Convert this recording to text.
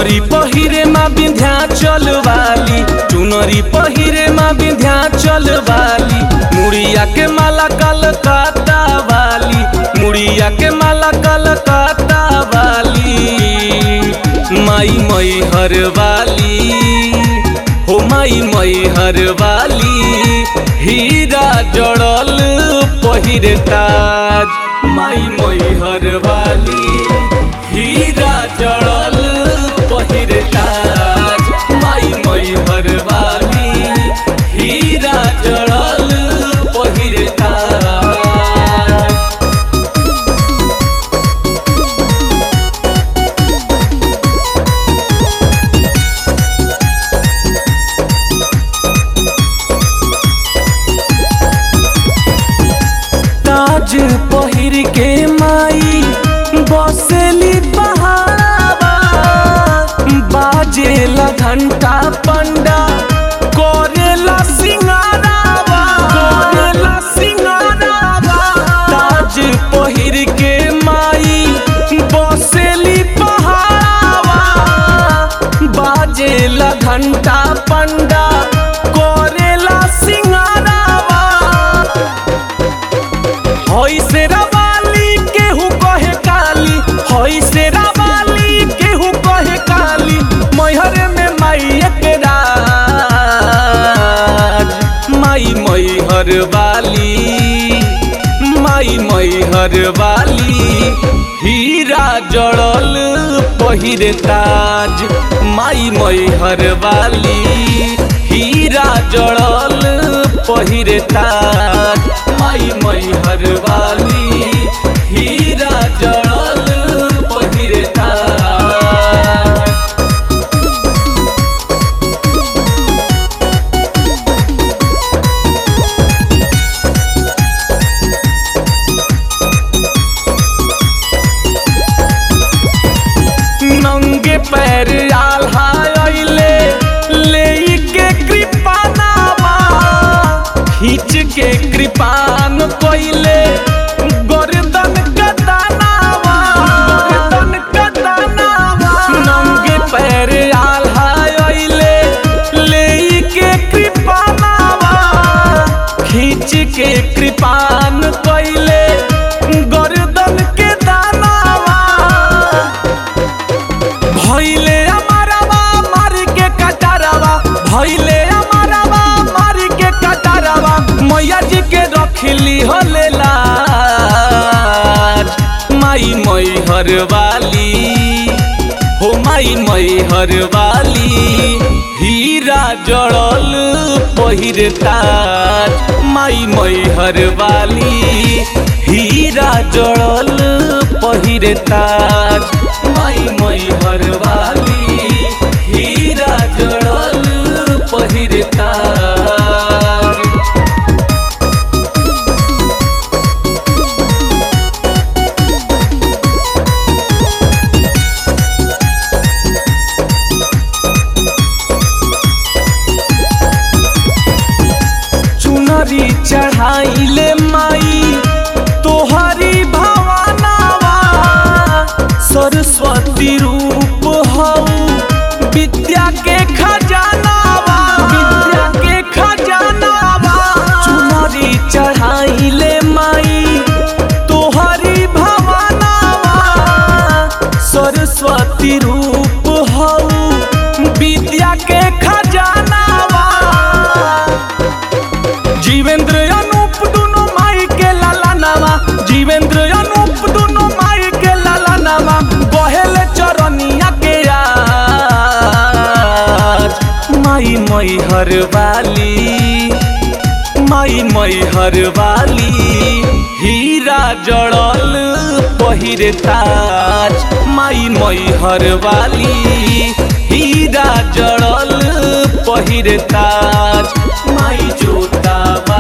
चुनरी पहिरे माँ विंध्याचल वाली चुनरी पहिरे माँ विंध्याचल वाली मुड़िया के माला कलकत्ता वाली मुड़िया के माला कलकत्ता वाली माई मई हर वाली हो माई मई हर वाली हीरा जड़ल पहिरे ताज माई मई हर वाली हीरा जड़ल पहिरे ताज माई मई हर वाली हीरा जड़ल पहिरे ताज ताज पहिर के माई बसेली पहाड़ावा बाजेला घंटा पंडा करेला सिंगारावा करेला सिंगारावा ताज पहिर के माई बसेली पहाड़ावा बाजेला घंटा पंडा करेला सिंगारावा हई से रवाली केहू कहे काली हई से रवाली केहू कहे काली मैहर में माई के राज माई मैहर वाली माई मैहर वाली हीरा जड़ल पहिरे ताज माई मैहर वाली हीरा जड़ल पहिरे ताज माई मैहर वाली हीरा जड़ल पहिरे ताज नंगे पैर आल्हा अइले ले के कृपानावा खींच के कृपान कोइले गर्दन कदानावा गर्दन कदानावा नंगे पैर आल्हा अइले ले के कृपानावा खींच के कृपान कोइले गर्दन के दानावा भैले अमरवा मार के कटारवा भैले अमरवा मार के कटारवा मैया जी के रखली होले लाज माई मई हर वाली हो माई मई हर वाली हीरा जड़ल पहिरे ताज माई मई हर वाली हीरा जड़ल पहिरे ताज माई मई हर वाली हीरा जड़ल पहिरे ताज चुनरी चढ़ाइले माई तोहरी भवानावा सरस्वती रूप हऊ विद्या के खजानावा विद्या के खजानावा चुनरी चढ़ाइले माई तोहरी भवानावा सरस्वती रूप हऊ विद्या के खजानावा जीवेंद्र अनूप दुनो माई के लाला नामा जीवेंद्र अनूप दुनो माई के लाला नामा बहेल चरनिया के आज माई मई हर वाली माई मई हर वाली हीरा जड़ल पहिरे ताज माई मई हर वाली हीरा जड़ल पहिरे ताज माई जोता